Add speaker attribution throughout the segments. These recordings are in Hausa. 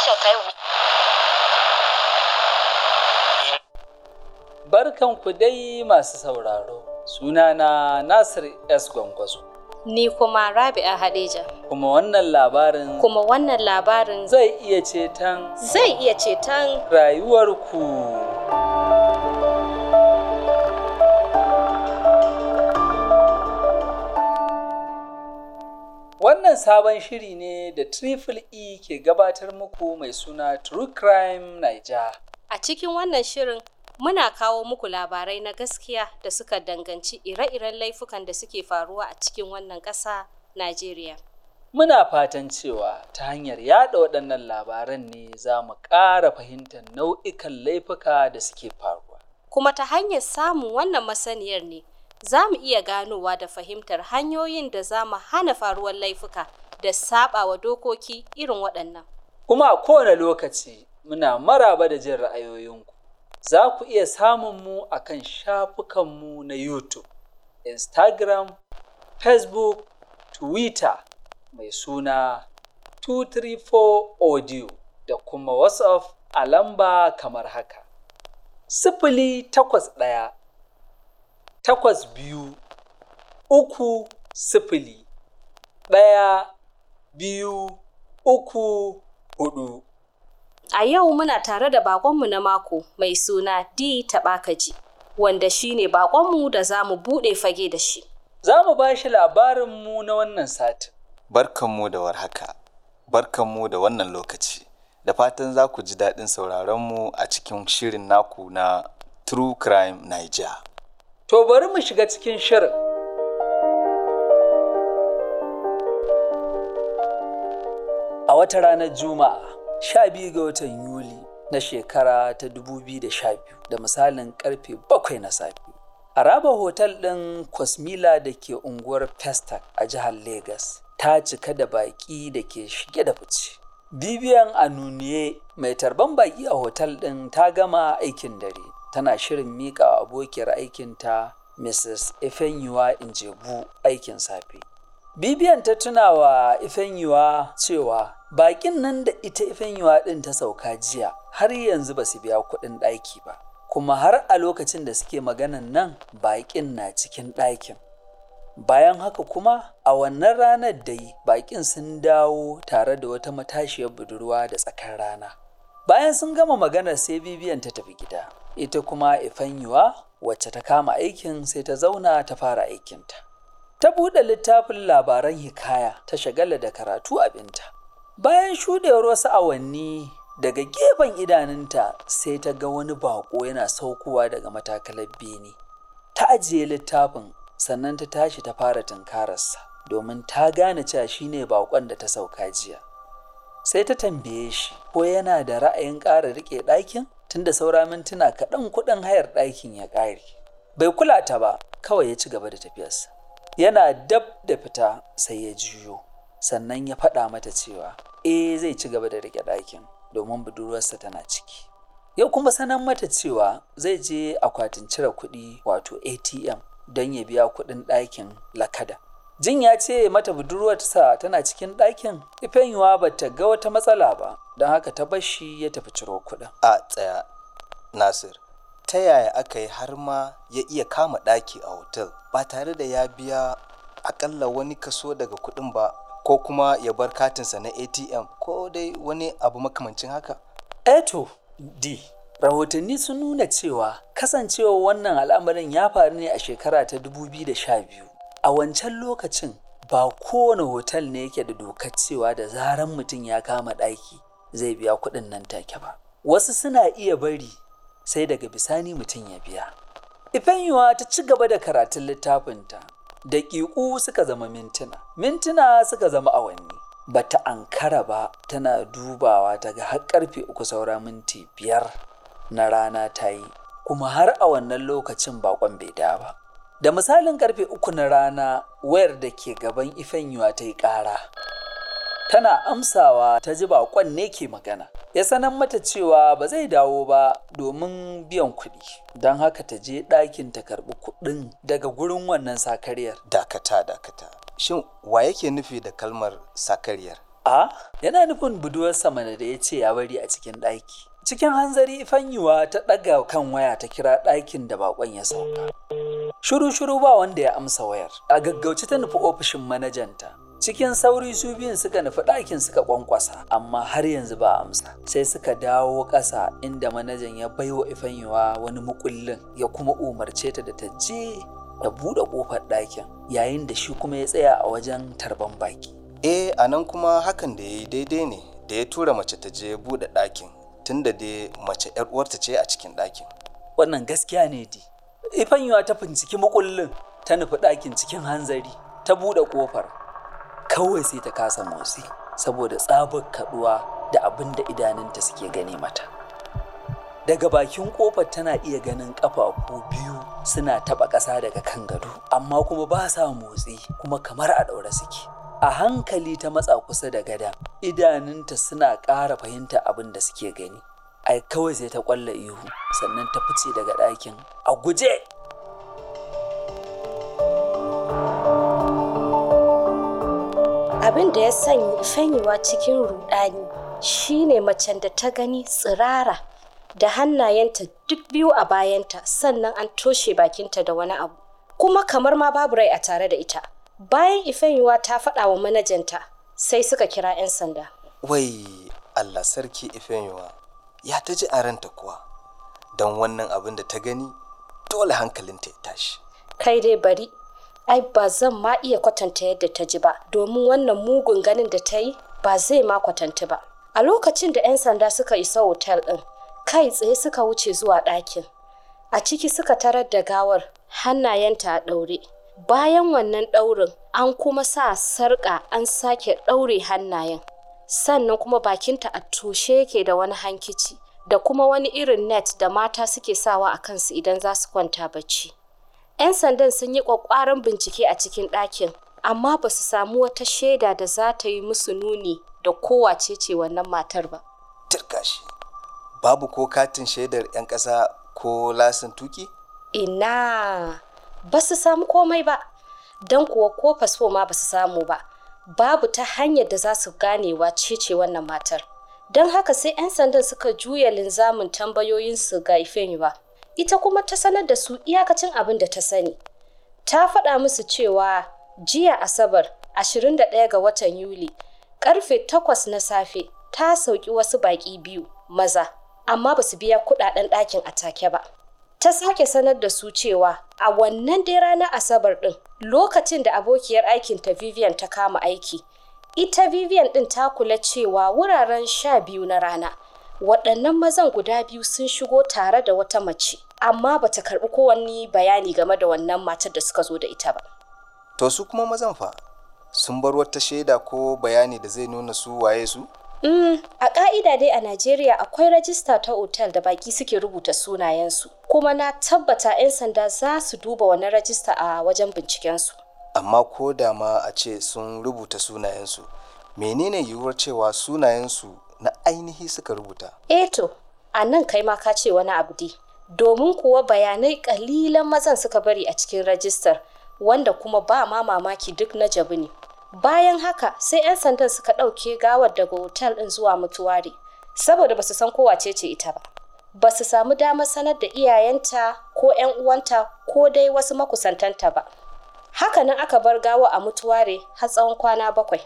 Speaker 1: tashar ta yau.
Speaker 2: Barkanku dai masu sauraro, sunana Nasir S. Gwangwazo.
Speaker 3: Ni kuma Rabi'a Hadeja.
Speaker 2: Kuma wannan labarin
Speaker 3: Kuma wannan labarin
Speaker 2: zai iya ceton
Speaker 3: zai iya ceton
Speaker 2: rayuwarku. Wannan sabon shiri ne da Triple E ke gabatar muku mai suna True Crime Niger.
Speaker 3: a cikin wannan shirin muna kawo muku labarai na gaskiya da suka danganci ire-iren laifukan da suke faruwa a cikin wannan ƙasa Najeriya.
Speaker 2: Muna fatan cewa ta hanyar yada waɗannan labaran ne za mu ƙara fahimtar nau'ikan laifuka da suke faruwa.
Speaker 3: Kuma ta hanyar samun wannan masaniyar ne za mu iya ganowa da fahimtar hanyoyin da za mu hana faruwar laifuka da saɓawa dokoki irin waɗannan.
Speaker 2: Kuma a kowane lokaci muna maraba da jin ra'ayoyinku. Za ku iya samun mu a kan shafukanmu na YouTube, Instagram, Facebook, Twitter mai suna 234 Audio da kuma WhatsApp a lamba kamar haka. Sifili takwas ɗaya, takwas biyu, uku sifili, ɗaya, biyu, uku, hudu.
Speaker 3: A yau muna tare da baƙonmu na mako mai suna D Taɓakaji, wanda shi ne baƙonmu da za mu buɗe fage da shi.
Speaker 2: Za mu ba shi labarinmu na wannan satin.
Speaker 4: Barkanmu da warhaka, barkanmu da wannan lokaci, da fatan za ku ji daɗin sauraronmu a cikin shirin naku na True Crime Niger.
Speaker 2: To bari mu shiga cikin shirin. A wata ranar Juma'a, sha biyu ga watan Yuli na shekara ta 2012 da misalin karfe bakwai na safe. A raba hotel ɗin Cosmila da ke unguwar Festac a jihar Legas ta cika da baƙi da ke shige da fice. Bibiyan Anuniye mai tarban baƙi a hotel ɗin ta gama aikin dare. Tana shirin miƙa abokiyar aikinta Mrs. Ifenyuwa Injebu aikin safe. Bibiyan ta tuna wa Ifenyuwa cewa baƙin nan da ita Ifenyuwa ɗin ta sauka jiya har yanzu ba su biya kuɗin ɗaki ba. Kuma har a lokacin da suke maganan nan baƙin na cikin ɗakin. Bayan haka kuma a wannan ranar dai baƙin sun dawo tare da wata matashiyar budurwa da tsakar rana. Bayan sun gama maganar sai bibiyan ta tafi gida. Ita kuma Ifenyuwa wacce ta kama aikin sai ta zauna ta fara aikinta. Ta buɗe littafin labaran hikaya ta shagala da karatu abinta. Bayan shuɗewar wasu awanni daga gefen idanunta sai ta ga wani baƙo yana saukowa daga matakalar bene. Ta ajiye littafin sannan ta tashi ta fara tunkararsa domin ta gane cewa shine baƙon da ta sauka jiya. Sai ta tambaye shi ko yana da ra'ayin ƙara riƙe ɗakin tunda saura mintuna kaɗan kuɗin hayar ɗakin ya ƙare. Bai kula ta ba, kawai ya ci gaba da tafiyarsa. Yana dab da fita sai ya juyo, sannan ya faɗa mata cewa eh zai ci gaba da riƙe ɗakin domin budurwarsa tana ciki. Ya kuma sanar mata cewa zai je akwatin cire kuɗi wato ATM don ya biya kuɗin ɗakin lakada. Jin ya ce mata budurwarsa tana cikin ɗakin, Ifenyuwa ba ta ga wata matsala ba, don haka ta bar shi ya tafi ciro kuɗin.
Speaker 4: A tsaya, Nasir, ta yaya aka yi har ma ya iya kama ɗaki a hotel ba tare da ya biya akalla wani kaso daga kuɗin ba ko kuma ya bar katinsa na ATM ko dai wani abu makamancin haka?
Speaker 2: Eto, D. Rahotanni sun nuna cewa kasancewa wannan al'amarin ya faru ne a shekara ta 2012. A wancan lokacin ba kowane hotel ne yake da dokar cewa da zaran mutum ya kama ɗaki zai biya kuɗin nan take ba. Wasu suna iya bari sai daga bisani mutum ya biya. Ifenyuwa ta ci gaba da karatun littafinta. Daƙiƙu suka zama mintuna, mintuna suka zama awanni. Bata ankara ba tana dubawa ta ga har karfe uku saura minti biyar na rana ta yi, kuma har a wannan lokacin bakon bai da ba. Da misalin karfe uku na rana wayar da ke gaban Ifenyuwa ta yi ƙara. Tana amsawa ta ji bakon ne ke magana. Ya sanar mata cewa ba zai dawo ba domin biyan kuɗi. Don haka ta je ɗakin ta karɓi kuɗin daga gurin wannan sakaryar.
Speaker 4: Dakata, dakata. Shin wa yake nufi da kalmar sakariyar?
Speaker 2: A yana nufin budurwarsa mana da ya ce ya bari a cikin ɗaki. Cikin hanzari Ifanyuwa ta ɗaga kan waya ta kira ɗakin da baƙon ya sauka. Shiru-shiru ba wanda ya amsa wayar. A gaggauce ta nufi ofishin manajanta. Cikin sauri su biyun suka nufi ɗakin suka ƙwanƙwasa, amma har yanzu ba amsa. Sai suka dawo ƙasa inda manajan ya baiwa Ifanyuwa wani mukullin ya kuma umarce ta da ta je da buɗe ƙofar ɗakin yayin da shi kuma ya tsaya a wajen tarban baki.
Speaker 4: eh a nan kuma hakan da ya yi daidai ne da ya tura mace ta je buɗe ɗakin tunda dai mace 'yar uwarta ce a cikin ɗakin
Speaker 2: Wannan gaskiya ne di. Ifanyuwa ta binciki mukullin ta nufi ɗakin cikin hanzari ta buɗe ƙofar. Kawai sai ta kasa motsi saboda tsabar kaɗuwa da abin da idanunta suke gani mata. Daga bakin ƙofar tana iya ganin ƙafafu biyu suna taɓa ƙasa daga kan gado, amma kuma ba sa motsi kuma kamar a ɗaure suke. A hankali ta matsa kusa da gada, idanunta suna ƙara fahimta abin da suke gani. Ai kawai sai ta ƙwalla ihu, sannan ta fice daga ɗakin a guje.
Speaker 3: Abin da ya sanya fanyewa cikin rudani shine macen da ta gani tsirara da hannayenta duk biyu a bayanta sannan an toshe bakinta da wani abu. Kuma kamar ma babu rai a tare da ita. Bayan Ifenyuwa ta faɗa wa manajanta sai suka kira 'yan sanda.
Speaker 4: wai allah sarki ifenyuwa ya ta ji a ranta kuwa don wannan abin da ta gani dole hankalinta ya tashi
Speaker 3: Kai dai bari, ai ba zan ma iya kwatanta yadda ta ji ba, domin wannan mugun ganin da ta yi ba zai ma kwatanti ba. A lokacin da 'yan sanda suka isa otal ɗin, kai tsaye suka wuce zuwa ɗakin. A ciki suka tarar da gawar hannayenta a ɗaure. Bayan wannan ɗaurin, an kuma sa sarƙa an sake ɗaure hannayen. Sannan kuma bakinta a toshe yake da wani hankici, da kuma wani irin net da mata suke sawa a kansu idan za su kwanta bacci. 'Yan sandan sun yi ƙwaƙwaran bincike a cikin ɗakin, amma ba su samu wata shaida da za ta yi musu nuni da kowace ce wannan matar ba.
Speaker 4: turka shi babu ko katin shaidar 'yan ƙasa ko lasin tuki
Speaker 3: Ina ba su samu komai ba, don kuwa ko fasfo ma ba su samu ba. Babu ta hanyar da za su ganewa ce wannan matar. Don haka sai 'yan sandan suka juya linzamin tambayoyinsu ga Ifenyuwa. Ita kuma ta sanar da su iyakacin abin da ta sani. Ta faɗa musu cewa jiya Asabar 21 ga watan Yuli karfe 8 na safe ta sauki wasu baƙi biyu maza amma ba su biya kuɗaɗen ɗakin a take ba. Ta sake sanar da su cewa a wannan dai ranar Asabar ɗin lokacin da abokiyar aikinta Vivian ta kama aiki. Ita Vivian ɗin ta kula cewa wuraren sha biyu na rana waɗannan mazan guda biyu sun shigo tare da wata mace amma bata karɓi kowanne bayani game da wannan matar da suka zo da ita ba.
Speaker 4: to su kuma mazan fa sun bar wata shaida ko bayani da zai nuna su waye su
Speaker 3: Mm, a ƙa'ida dai a Najeriya akwai rajista ta otal da baki suke rubuta sunayensu, kuma na tabbata 'yan sanda za su duba wannan rajista a wajen bincikensu.
Speaker 4: amma ko da ma a ce sun rubuta sunayensu menene yiwuwar cewa sunayensu na ainihi suka rubuta
Speaker 3: Eto, a nan kai ma ka ce wani abu dai, domin kuwa bayanai ƙalilan mazan suka bari a cikin rajistar, wanda kuma ba ma mamaki duk na jabu ne. Bayan haka sai 'yan sandan suka ɗauke gawar daga otal ɗin zuwa mutuwari, saboda ba su san kowace ce ita ba. Ba su samu damar sanar da iyayenta ko 'yan uwanta ko dai wasu makusantanta ba. Hakanan aka bar gawa a mutuware har tsawon kwana bakwai.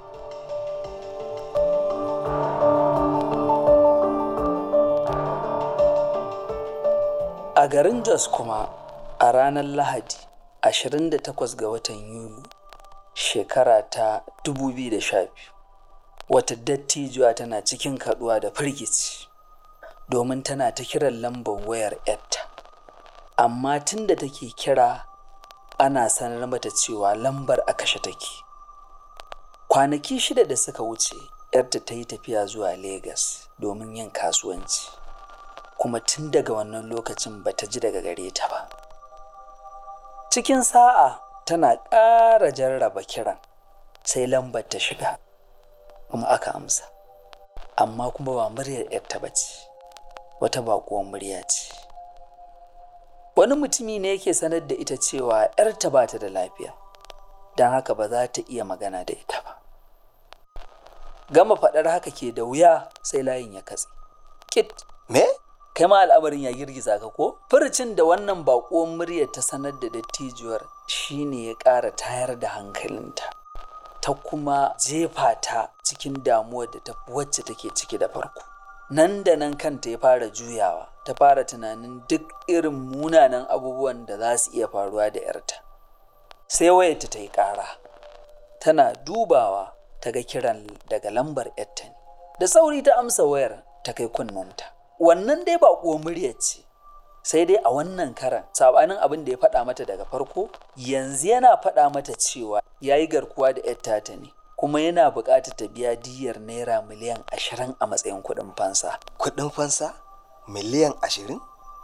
Speaker 2: A garin Jos kuma a ranar Lahadi 28 ga watan Yuli shekara ta 2012 wata dattijuwa tana cikin kaduwa da firgici domin tana ta kiran lambar wayar yarta amma tun da take kira ana sanar mata cewa lambar a kashe take kwanaki shida da suka wuce yarta ta yi tafiya zuwa Legas domin yin kasuwanci kuma tun daga wannan lokacin ba ta ji daga gare ta ba. Cikin sa'a tana ƙara jarraba kiran sai lambar ta shiga kuma aka amsa. Amma kuma ba muryar ‘yarta ba ce, wata baƙuwar murya ce. Wani mutumi ne yake sanar da ita cewa ‘yarta ba ta da lafiya, don haka ba za ta iya magana da ita ba. gama faɗar haka ke da wuya sai layin ya katse kit
Speaker 4: me
Speaker 2: kai ma al'amarin ya girgiza ka ko furcin da wannan baƙuwar muryar ta sanar da dattijuwar shine ya ƙara tayar da hankalinta ta kuma jefa ta cikin damuwar da ta wacce take ciki da farko nan da nan kanta ya fara juyawa ta fara tunanin duk irin munanan abubuwan da za su iya faruwa da 'yarta sai wayarta ta yi ƙara tana dubawa ta ga kiran daga lambar 'yarta ne da sauri ta amsa wayar ta kai kunnanta wannan dai ba muryar ce sai dai a wannan karan sabanin abin da ya faɗa mata daga farko yanzu yana faɗa mata cewa ya yi garkuwa da 'yar tata ne kuma yana buƙatar ta biya diyyar naira miliyan ashirin a matsayin kuɗin fansa
Speaker 4: kuɗin fansa miliyan ashirin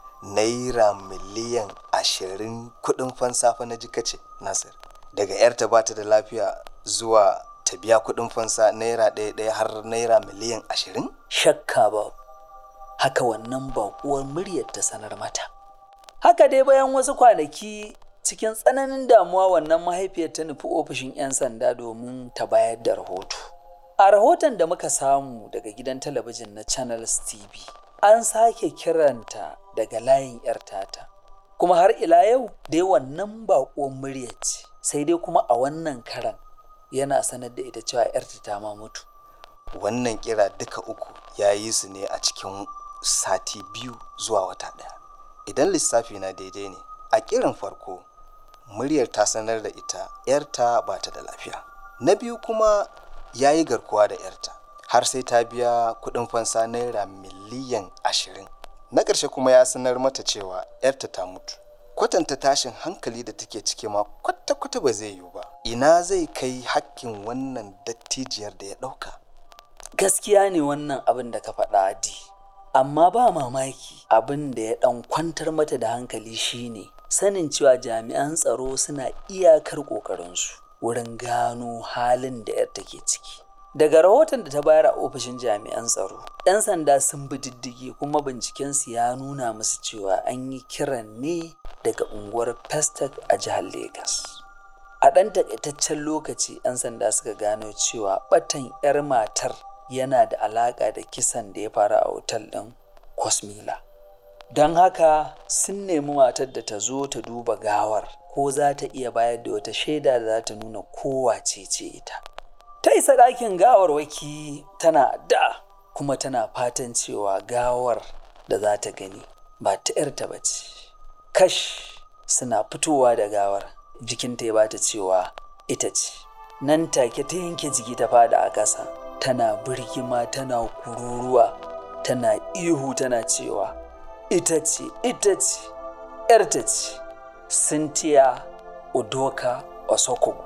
Speaker 4: naira miliyan ashirin kuɗin fansa fa na ji kace nasir daga 'yarta ba ta da lafiya zuwa ta biya kuɗin fansa naira ɗaya ɗaya har naira miliyan ashirin
Speaker 2: shakka ba haka wannan baƙuwar muryar ta sanar mata haka dai bayan wasu kwanaki cikin tsananin damuwa wannan mahaifiyar ta nufi ofishin 'yan sanda domin ta bayar da rahoto a rahoton da muka samu daga gidan talabijin na channels tv an sake kiranta daga layin 'yar tata kuma har ila yau dai wannan baƙuwar muryar ce sai dai kuma a wannan karan yana sanar da ita cewa 'yarta ta ma mutu
Speaker 4: wannan kira duka uku ya yi su ne a cikin sati biyu zuwa wata ɗaya idan lissafi na daidai ne a kiran farko muryar ta sanar da ita 'yarta ba ta da lafiya na biyu kuma ya yi garkuwa da 'yarta har sai ta biya kuɗin fansa naira miliyan ashirin na ƙarshe kuma ya sanar mata cewa 'yarta ta mutu kwatanta tashin hankali da take ciki ma kwata-kwata ba zai yiwu ba ina zai kai hakkin wannan dattijiyar da ya ɗauka
Speaker 2: gaskiya ne wannan abin da ka faɗa di amma ba mamaki abin da ya ɗan kwantar mata da hankali shine sanin cewa jami'an tsaro suna iyakar ƙoƙarinsu wurin gano halin da 'yar take ciki daga rahoton da ta bayar a ofishin jami'an tsaro 'yan sanda sun bi diddigi kuma bincikensu ya nuna musu cewa an yi kiran ne daga unguwar Festac a jihar Legas. A ɗan takaitaccen lokaci 'yan sanda suka gano cewa ɓatan 'yar matar yana da alaƙa da kisan da ya faru a otal ɗin Cosmila. Don haka sun nemi matar da ta zo ta duba gawar ko za ta iya bayar da wata shaida da za ta nuna kowace ce ita. Ta isa ɗakin gawarwaki tana da kuma tana fatan cewa gawar da za ta gani ba ta 'yarta ba ce. kash suna fitowa da gawar jikinta ya bata cewa ita ce nan take ta yanke jiki ta fada a ƙasa tana birgima tana kururuwa tana ihu tana cewa ita ce ita ce ‘yarta ce cynthia udoka osokogu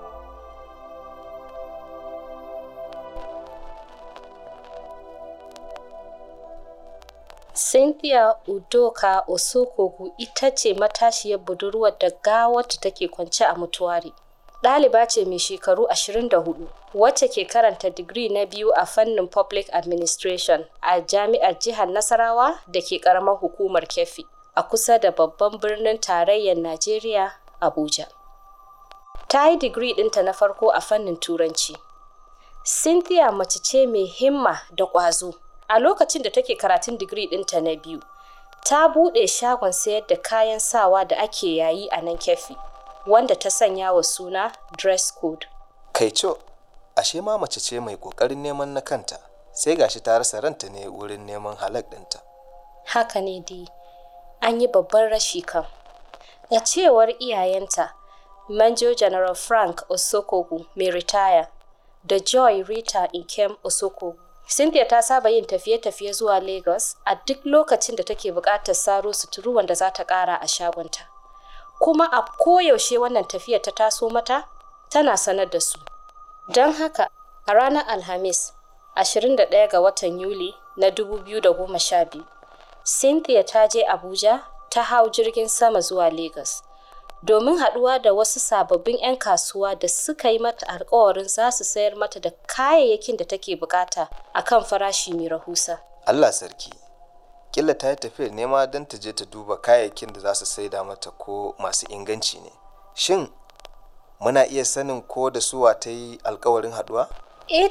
Speaker 3: Cynthia Udoka Osokogu ita ce matashiyar budurwar da gawarta take kwance a mutuwari. Ɗaliba ce mai shekaru 24 wacce ke karanta digiri na biyu a fannin Public Administration a Jami'ar Jihar Nasarawa da ke ƙaramar hukumar Keffi a kusa da babban birnin tarayyar Najeriya, Abuja. Ta yi digiri ɗinta na farko a fannin Turanci. Cynthia mace ce mai himma da ƙwazo. a lokacin da take karatun digiri ɗinta na biyu ta buɗe shagon sayar da kayan sawa da ake yayi a nan kefi wanda ta sanya wa suna dress code
Speaker 4: kaico ashe ma mace ce mai ƙoƙarin neman na kanta sai gashi ta rasa ranta ne wurin neman halak ɗinta
Speaker 3: haka ne dai an yi babban rashi kan a cewar iyayenta manjo general frank osokogu mai ritaya da joy rita inkem osokogu Cynthia ta saba yin tafiye-tafiye zuwa Lagos a duk lokacin da take buƙatar saro suturu wanda za ta ƙara a shagonta. Kuma a koyaushe wannan tafiyar ta taso mata, tana sanar da su. Don haka, a ranar Alhamis, 21 ga watan Yuli na 2012, Cynthia ta je Abuja ta hau jirgin sama zuwa Lagos. domin haɗuwa da wasu sababbin 'yan kasuwa da suka yi mata alkawarin za su sayar mata da kayayyakin da take bukata a kan farashi mai rahusa.
Speaker 4: Allah sarki killa ta yi tafiyar nema don ta je ta duba kayayyakin da za su saida mata ko masu inganci ne shin muna iya sanin ko da suwa ta yi alkawarin haɗuwa?
Speaker 3: Eto,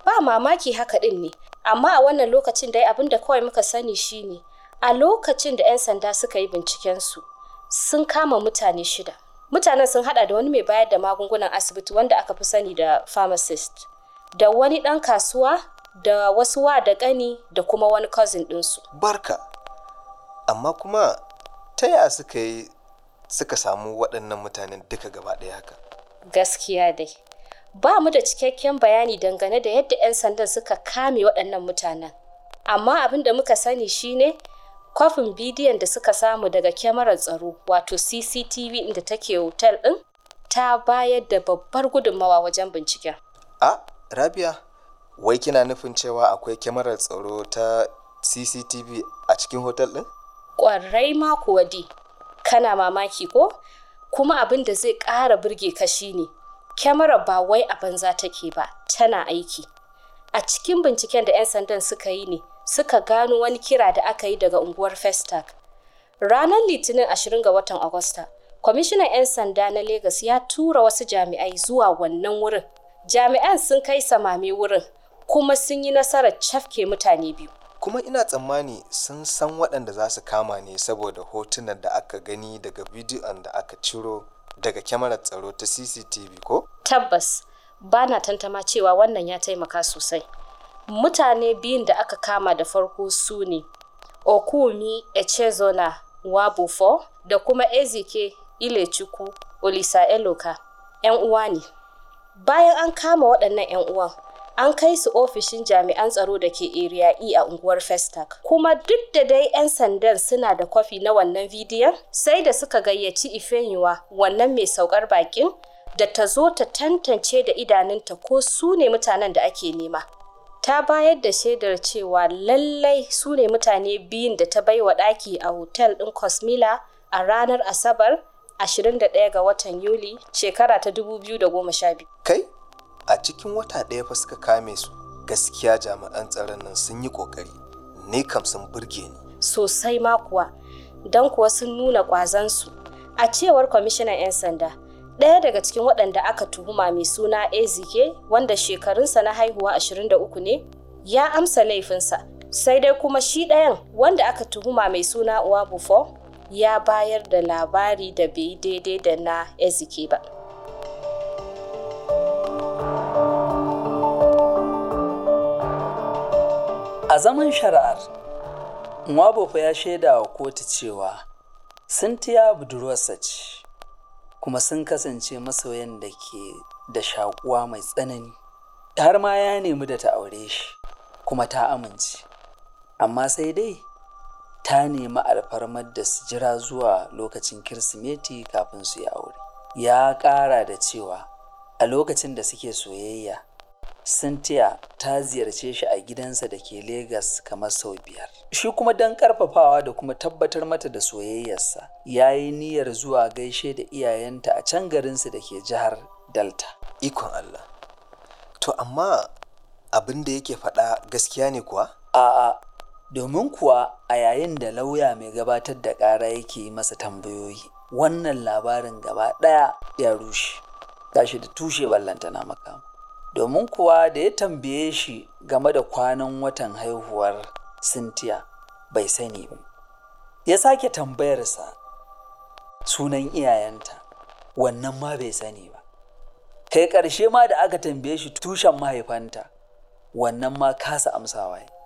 Speaker 3: ba mamaki haka ɗin ne amma a wannan lokacin dai abin da kawai muka sani shine a lokacin da 'yan sanda suka yi bincikensu sun kama mutane shida mutanen sun hada da wani mai bayar da magungunan asibiti wanda aka fi sani da pharmacist da wani ɗan kasuwa da wasu wa da ƙani da kuma wani cousin ɗinsu
Speaker 4: barka amma kuma ta yaya suka yi suka samu waɗannan mutanen duka gaba ɗaya haka
Speaker 3: gaskiya dai ba mu da cikakken bayani dangane da yadda 'yan sandan suka kame waɗannan mutanen amma abin da muka sani shine kwafin bidiyon da suka samu daga kyamarar tsaro wato cctv inda take hotel ɗin ta bayar da babbar gudunmawa wajen binciken
Speaker 4: a rabia wai kina nufin cewa akwai kyamarar tsaro ta cctv a cikin hotel ɗin
Speaker 3: ƙwarai ma kuwa di kana mamaki ko kuma abin da zai ƙara burge ka shine kyamarar ba wai a banza take ba tana aiki a cikin binciken da 'yan sandan suka yi ne suka gano wani kira da aka yi daga unguwar festac ranar litinin 20 ga watan agusta kwamishinan 'yan sanda na Legas ya tura wasu jami'ai zuwa wannan wurin jami'an sun kai samame wurin kuma sun yi nasarar cafke mutane biyu
Speaker 4: kuma ina tsammani sun san waɗanda za su kama ne saboda hotunan da aka gani daga bidiyon da aka ciro daga kyamarar tsaro ta cctv ko
Speaker 3: tabbas ba na tantama cewa wannan ya taimaka sosai mutane biyun da aka kama da farko su ne okumi echezona wabufo da kuma ezike ilechukwu olisa eloka 'yan uwa ne bayan an kama waɗannan 'yan uwan an kai su ofishin jami'an tsaro da ke area E a unguwar Festac. Kuma duk da dai 'yan sandan suna da kwafi na wannan bidiyon, sai da suka gayyaci Ifenyuwa wannan mai saukar bakin da ta zo ta tantance da idanunta ko su ne mutanen da ake nema. Ta bayar da shaidar cewa lallai su ne mutane biyun da ta baiwa ɗaki a hotel ɗin Cosmila a ranar Asabar 21 ga watan Yuli shekara ta 2012.
Speaker 4: kai a cikin wata ɗaya fa suka kame su gaskiya jami'an tsaron nan sun yi ƙoƙari ne kam sun burge ni
Speaker 3: sosai ma kuwa don kuwa sun nuna ƙwazansu a cewar kwamishinan 'yan sanda ɗaya daga cikin waɗanda aka tuhuma mai suna ezike wanda shekarunsa na haihuwa 23 ne ya amsa laifinsa sai dai kuma shi ɗayan wanda aka tuhuma mai suna uwabufo ya bayar da labari da bai daidai da na ezike ba
Speaker 2: A zaman shari'ar, Nwabofa ya shaida wa kotu cewa Cynthia budurwarsa ce, kuma sun kasance masoyan da ke da shakuwa mai tsanani. Har ma ya nemi da ta aure shi, kuma ta amince. Amma sai dai, ta nemi alfarmar da su jira zuwa lokacin Kirsimeti kafin su yi aure. Ya ƙara da cewa a lokacin da suke soyayya, Cynthia ta ziyarce shi a gidansa da ke Legas kamar sau biyar. Shi kuma don ƙarfafawa da kuma tabbatar mata da soyayyarsa, ya yi niyyar zuwa gaishe da iyayenta a can garinsu da ke jihar Delta.
Speaker 4: ikon Allah to amma abin da yake faɗa gaskiya ne kuwa
Speaker 2: A'a, domin kuwa a yayin da lauya mai gabatar da ƙara yake yi masa tambayoyi, wannan labarin gaba ɗaya ya rushe, gashi da tushe ballantana makama. Domin kuwa da ya tambaye shi game da kwanan watan haihuwar Cynthia bai sani ba. Ya sake tambayarsa sunan iyayenta, wannan ma bai sani ba. Kai ƙarshe ma da aka tambaye shi tushen mahaifanta, wannan ma kasa amsawa ya.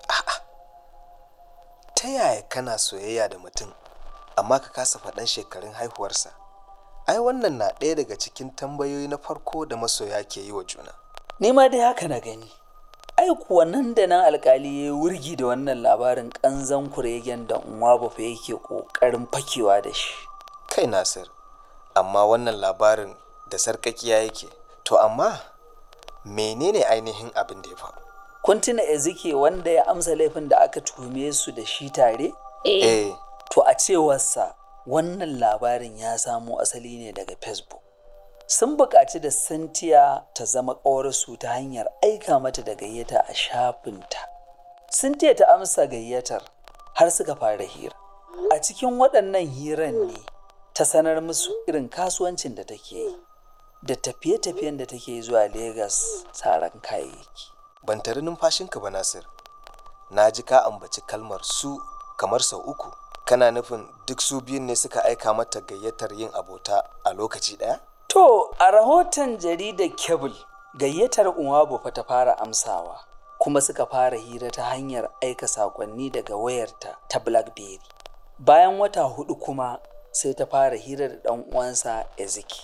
Speaker 4: ta yaya kana soyayya da mutum amma ka kasa faɗan shekarun haihuwarsa ai wannan na ɗaya daga cikin tambayoyi na farko da masoya ke yi wa juna
Speaker 2: Ni ma dai haka na gani. Ai kuwa nan da nan alkali ya yi wurgi da wannan labarin ƙanzan kuregen da Nwabufa yake ƙoƙarin fakewa da shi.
Speaker 4: kai nasir amma wannan labarin da sarkakiya yake to amma menene ainihin abin da ya faru
Speaker 2: Kun tuna Ezike wanda ya amsa laifin da aka tuhume su da shi tare?
Speaker 3: eh
Speaker 4: eh
Speaker 2: To a cewarsa wannan labarin ya samo asali ne daga Facebook. Sun buƙaci da Cynthia ta zama ƙawarsu ta hanyar aika mata da gayyata a shafinta. Cynthia ta amsa gayyatar har suka fara hira. A cikin waɗannan hiran ne ta sanar musu irin kasuwancin da take yi da tafiye-tafiyen da take zuwa Legas taron kayayyaki.
Speaker 4: ban tari numfashinka ba nasir na ji ka ambaci kalmar su kamar sau uku kana nufin duk su biyun ne suka aika mata gayyatar yin abota a lokaci ɗaya
Speaker 2: To, a rahoton jaridar Kebul, gayyatar Uwabu fa ta fara amsawa, kuma suka fara hira ta hanyar aika saƙonni daga wayarta ta Blackberry. Bayan wata hudu kuma sai ta fara hira da ɗan uwansa Ezeki.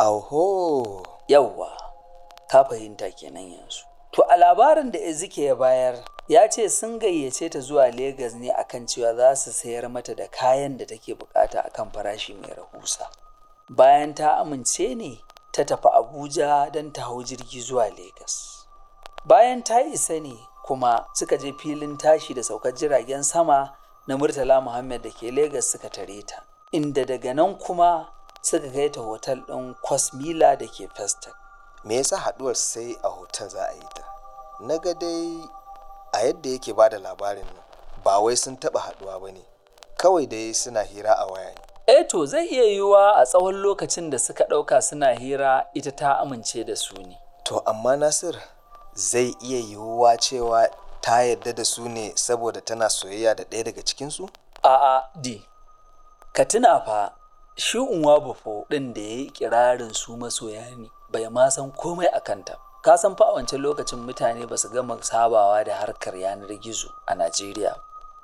Speaker 4: Auho,
Speaker 2: Yawwa, ka fahimta kenan yanzu. To, a labarin da Ezeki ya bayar, ya ce sun gayyace ta zuwa Legas ne akan cewa za su sayar mata da kayan da take bukata akan farashi mai rahusa. bayan ta amince ne ta tafi abuja don ta hau jirgi zuwa Legas. bayan ta isa ne kuma suka je filin tashi da saukar jiragen sama na murtala muhammad da ke Legas suka tare ta inda daga nan kuma suka kai ta hotel ɗin kwasmila da ke festac
Speaker 4: me yasa haduwar sai a hotel za a yi ta na ga dai a yadda yake ba da labarin nan ba wai sun taba haduwa ba ne kawai dai suna hira a waya ne
Speaker 2: eh to zai iya yiwuwa a tsawon lokacin da suka ɗauka suna hira ita ta amince da su ne
Speaker 4: to amma nasir zai iya yiwuwa cewa ta yarda da su ne saboda tana soyayya da ɗaya daga cikinsu
Speaker 2: a'a di ka tuna fa shi unwa bufo ɗin da ya yi kirarin su masoya ne bai ma san komai a kanta ka san fa a wancan lokacin mutane ba su gama sabawa da harkar yanar gizo a najeriya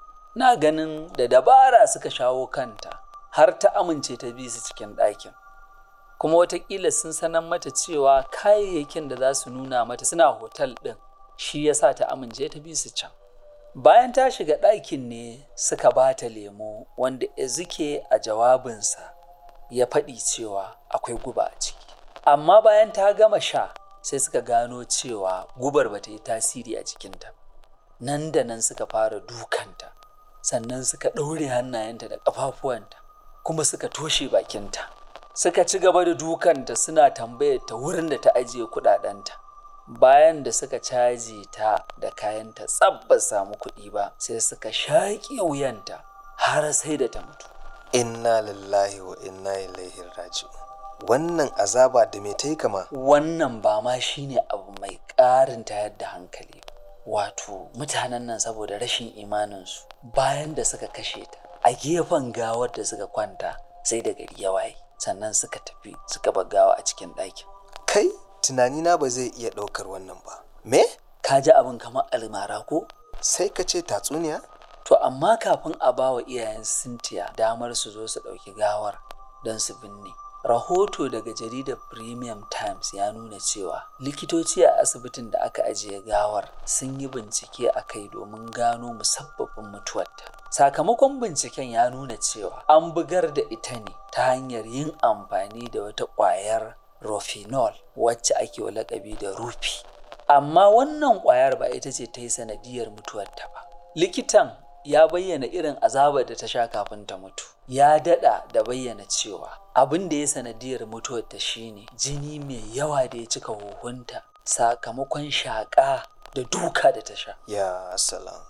Speaker 2: na ganin da dabara suka shawo kanta har ta amince ta bi su cikin ɗakin kuma watakila sun sanar mata cewa kayayyakin da za su nuna mata suna hotel ɗin shi ya sa ta amince ta bi su can bayan ta shiga ɗakin ne suka ba ta lemo wanda ezike a jawabinsa ya faɗi cewa akwai guba a ciki amma bayan ta gama sha sai suka gano cewa gubar ba ta yi tasiri a jikinta nan da nan suka fara dukanta sannan suka ɗaure hannayenta da ƙafafuwanta kuma suka toshe bakinta suka ci gaba da dukanta suna tambayar ta wurin da ta ajiye kuɗaɗenta bayan da suka caji ta da kayanta tsab ba samu kuɗi ba sai suka shaƙi wuyanta har sai da ta mutu
Speaker 4: inna lillahi wa inna ilaihi raji'un wannan azaba da me ta yi kama
Speaker 2: wannan ba ma shine abu mai ƙarin tayar da hankali wato mutanen nan saboda rashin imaninsu bayan da suka kashe ta a gefen gawar da suka kwanta sai da gari ya waye sannan suka tafi suka bar gawa a cikin ɗakin
Speaker 4: kai tunanina ba zai iya ɗaukar wannan ba me
Speaker 2: ka ji abin kamar almara ko
Speaker 4: sai ka ce tatsuniya
Speaker 2: to amma kafin a ba wa iyayen Cynthia damar su zo su ɗauki gawar don su binne rahoto daga jaridar premium times ya nuna cewa likitoci a asibitin da aka ajiye gawar sun yi bincike a kai domin gano musabbabin mutuwarta sakamakon binciken ya nuna cewa an bugar da ita ne ta hanyar yin amfani da wata ƙwayar rofinol wacce ake wa lakabi da rufi amma wannan ƙwayar ba ita ce ta yi sanadiyar mutuwarta ba likitan ya bayyana irin azabar da ta sha kafin ta mutu ya dada da bayyana cewa abin da ya sanadiyar mutuwar ta shine jini mai yawa da ya cika huhunta sakamakon shaƙa da duka da ta sha
Speaker 4: ya salam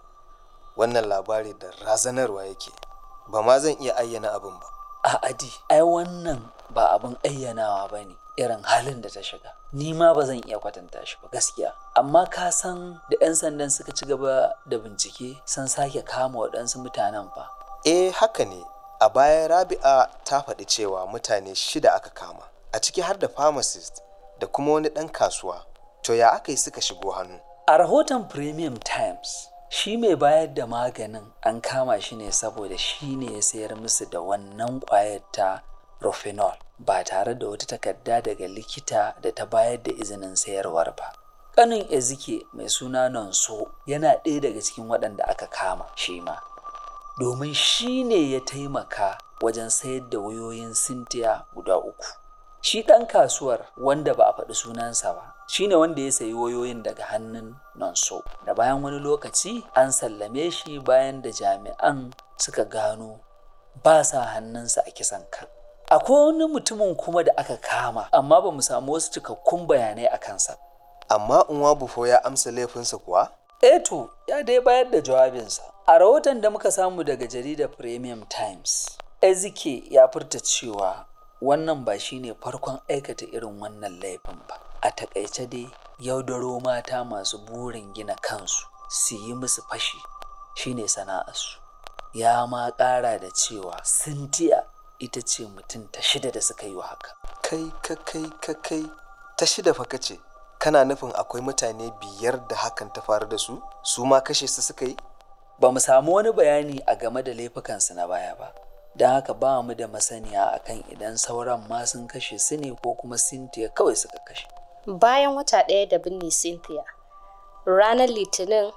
Speaker 4: wannan labari da razanarwa yake ba ma zan iya ayyana abin ba
Speaker 2: a adi ai wannan ba abin ayyanawa ba ne irin halin da ta shiga ni ma ba zan iya kwatanta shi ba gaskiya amma ka san da 'yan sandan suka ci gaba da bincike sun sake kama waɗansu mutanen fa
Speaker 4: eh haka ne a baya rabi'a ta faɗi cewa mutane shida aka kama a ciki har da pharmacist da kuma wani ɗan kasuwa to ya aka yi suka shigo hannu
Speaker 2: a rahoton premium times shi mai bayar da maganin an kama shi ne saboda shi ne ya sayar musu da wannan ƙwayar ta Rofinol ba tare da wata takarda daga likita da ta bayar da izinin sayarwar ba. Ƙanin Ezike mai suna Nonso yana ɗaya daga cikin waɗanda aka kama shi ma. Domin shi ne ya taimaka wajen sayar da wayoyin Cynthia guda uku. Shi ɗan kasuwar wanda ba a faɗi sunansa ba, shi ne wanda ya sayi wayoyin daga hannun Nonso. Da bayan wani lokaci an sallame shi bayan da jami'an suka gano ba sa hannunsa a kisan kan. akwai wani mutumin kuma da aka kama amma ba mu samu wasu cikakkun bayanai a kansa
Speaker 4: amma unwa bufo ya amsa laifinsa kuwa
Speaker 2: eto ya dai bayar da jawabinsa a rahoton da muka samu daga jaridar premium times ezike ya furta cewa wannan ba shine farkon aikata irin wannan laifin ba a takaice dai yaudaro mata masu burin gina kansu su yi musu fashi shine sana'arsu ya ma ƙara da cewa sintiya ita ce mutum ta shida da suka yi wa haka
Speaker 4: kai ka kai ka kai ta shida fa kace kana nufin akwai mutane biyar da hakan ta faru da su su ma kashe su suka yi
Speaker 2: ba mu samu wani bayani a game da laifukansu na baya ba don haka ba mu da masaniya akan idan sauran ma sun kashe su ne ko kuma sintiya kawai suka kashe
Speaker 3: bayan wata ɗaya da binne cynthia ranar litinin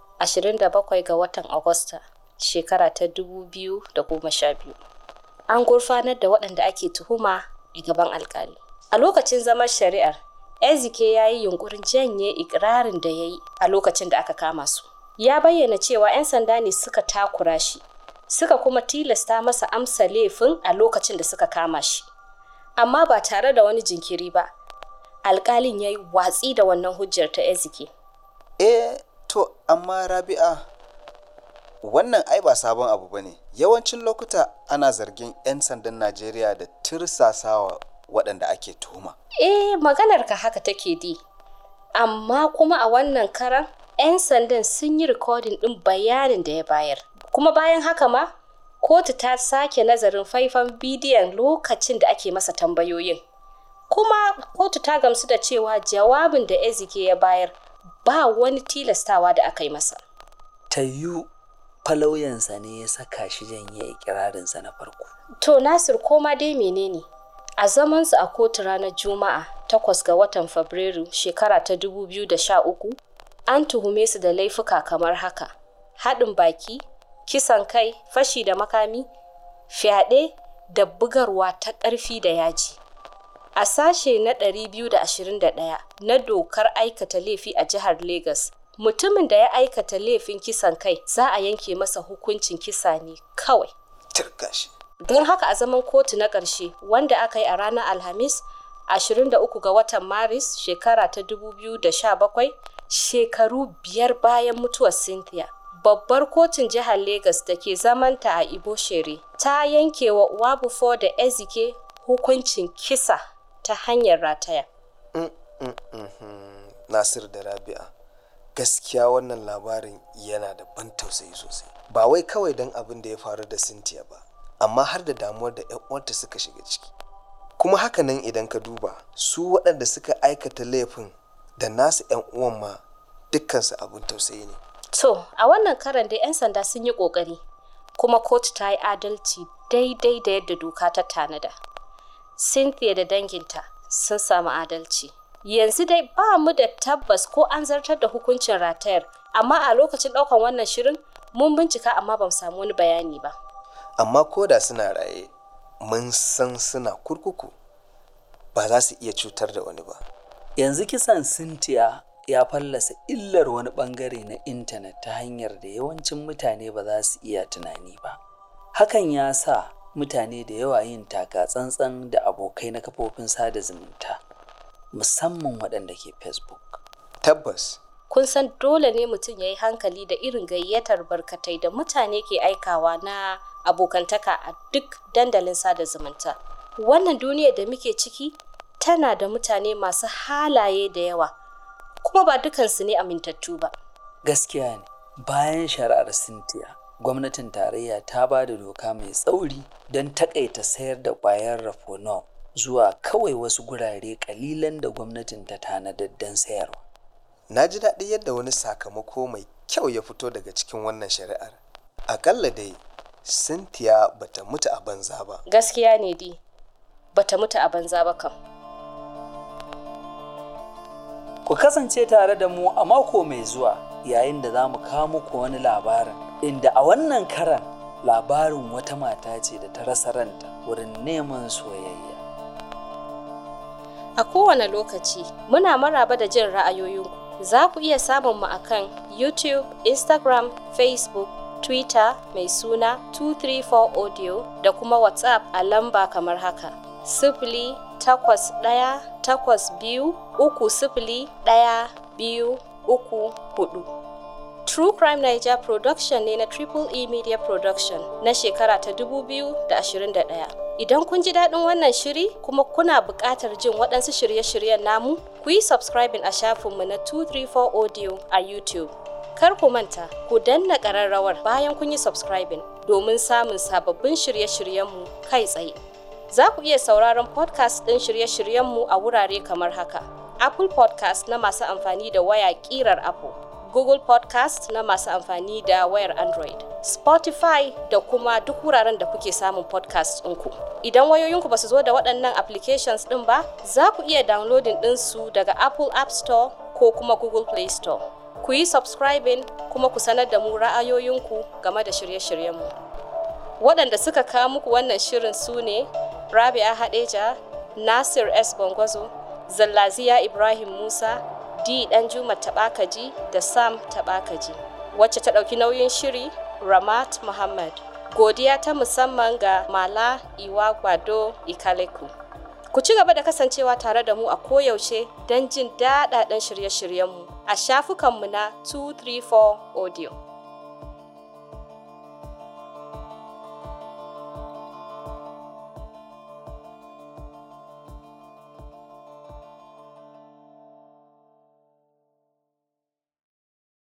Speaker 3: 27 ga watan agusta shekara ta 2012 an gurfanar da waɗanda ake tuhuma a gaban alkali a lokacin zaman shari'ar ezike ya yi yunkurin janye ikirarin da ya yi a lokacin da aka kama su ya bayyana cewa 'yan sanda ne suka takura shi suka kuma tilasta masa amsa laifin a lokacin da suka kama shi amma ba tare da wani jinkiri ba alkalin ya yi watsi da wannan hujjar ta ezike
Speaker 4: eh to amma rabi'a wannan ai ba sabon abu ba ne yawancin lokuta ana zargin 'yan sandan najeriya da tirsasawa waɗanda ake tuhuma
Speaker 3: eh maganar ka haka take di amma kuma a wannan karan 'yan sandan sun yi rikodin ɗin bayanin da ya bayar kuma bayan haka ma kotu ta sake nazarin faifan bidiyon lokacin da ake masa tambayoyin kuma kotu ta gamsu da cewa jawabin da ezike ya bayar ba wani tilastawa da aka yi masa
Speaker 2: tayu falauyansa ne ya saka shi janye ikirarinsa na farko
Speaker 3: to nasir koma dai menene a zamansu a kotu ranar juma'a 8 ga watan fabrairu shekara ta 2013 an tuhume su da laifuka kamar haka haɗin baki kisan kai fashi da makami fyaɗe da bugarwa ta ƙarfi da yaji a sashe na 221 na dokar aikata laifi a jihar Legas, mutumin da ya aikata laifin kisan kai za a yanke masa hukuncin kisa ne kawai
Speaker 4: tirkashi
Speaker 3: don haka a zaman kotu na ƙarshe wanda aka yi a ranar alhamis 23 ga watan maris shekara ta 2017 shekaru biyar bayan mutuwar cynthia babbar kotun jihar Legas da ke zamanta a Iboshere ta yanke wa Wabufo da Ezike hukuncin kisa ta hanyar rataya.
Speaker 4: nasir da rabi'a gaskiya wannan labarin yana da ban tausayi sosai ba wai kawai don abin da ya faru da cynthia ba amma har da damuwar da 'yan uwanta suka shiga ciki kuma hakanan idan ka duba su waɗanda suka aikata laifin da nasu 'yan uwan ma dukkansu abin tausayi ne
Speaker 3: To, a wannan karan da 'yan sanda sun yi ƙoƙari, kuma kotu ta yi adalci daidai da yadda doka ta tanada. Cynthia da danginta sun samu adalci. Yanzu dai ba mu da tabbas ko an zartar da hukuncin ratayar, amma a lokacin ɗaukan wannan shirin mun bincika amma ba mu samu wani bayani ba.
Speaker 4: amma ko da suna raye mun san suna kurkuku ba za su iya cutar da wani ba
Speaker 2: yanzu kisan Cynthia ya fallasa illar wani bangare na intanet ta hanyar da yawancin mutane ba za su iya tunani ba hakan ya sa mutane da yawa yin taka tsantsan da abokai na kafofin sada zumunta musamman waɗanda ke facebook
Speaker 4: tabbas
Speaker 3: Kun san dole ne mutum ya yi hankali da irin gayyatar barkatai da mutane ke aikawa na abokantaka a duk dandalin sada zumunta. Wannan duniyar da muke ciki tana da mutane masu halaye da yawa, kuma ba dukansu ne amintattu ba.
Speaker 2: gaskiya ne bayan shari'ar Cynthia gwamnatin tarayya ta ba da doka mai tsauri don takaita sayar da ƙwayar rafonol zuwa kawai wasu gurare kalilan da gwamnatin ta tanadar don sayarwa
Speaker 4: na ji daɗi yadda wani sakamako mai kyau ya fito daga cikin wannan shari'ar akalla dai cynthia bata mutu a banza ba
Speaker 3: Gaskiya ne di, bata mutu a banza ba kam.
Speaker 2: Ku kasance tare da mu a mako mai zuwa yayin da za mu kawo muku wani labarin inda a wannan karan labarin wata mata ce da ta rasa ranta wurin neman soyayya.
Speaker 3: A kowane lokaci muna maraba da jin ra'ayoyinku. Za ku iya samun mu akan YouTube, Instagram, Facebook, Twitter mai suna 234 Audio da kuma WhatsApp a lamba kamar haka. Sifili takwas ɗaya takwas biyu uku sifili ɗaya biyu uku hudu. True Crime Niger Production ne na Triple E Media Production na shekara ta 2021. Idan kun ji daɗin wannan shiri kuma kuna buƙatar jin waɗansu shirye-shiryen namu, ku yi subscribing a shafinmu na 234 Audio a YouTube. Kar ku manta, ku danna ƙararrawar bayan kun yi subscribing domin samun sababbin shirye-shiryenmu kai tsaye. Za ku iya sauraron podcast ɗin shirye-shiryenmu a wurare kamar haka. Apple podcast na masu amfani da waya ƙirar Apple. Google Podcast na masu amfani da wayar Android, Spotify da kuma duk wuraren da kuke samun podcast ɗinku. Idan wayoyinku ba su zo da waɗannan applications ɗin ba, za ku iya downloading ɗinsu daga Apple App Store ko kuma Google Play Store. Ku yi subscribing kuma ku sanar da mu ra'ayoyinku game da shirye-shiryenmu. Waɗanda suka kawo muku wannan shirin su ne Rabia Hadeja, Nasir S. Bongwazo, Zallaziya Ibrahim Musa, D Danjuma Taɓakaji da Sam Taɓakaji. Wacce ta ɗauki nauyin shiri Ramat Muhammad. Godiya ta musamman ga Mala Iwa Gwado Ikaleku. Ku ci gaba da kasancewa tare da mu a koyaushe don jin daɗaɗɗen shirye-shiryenmu a shafukanmu na 234 Audio.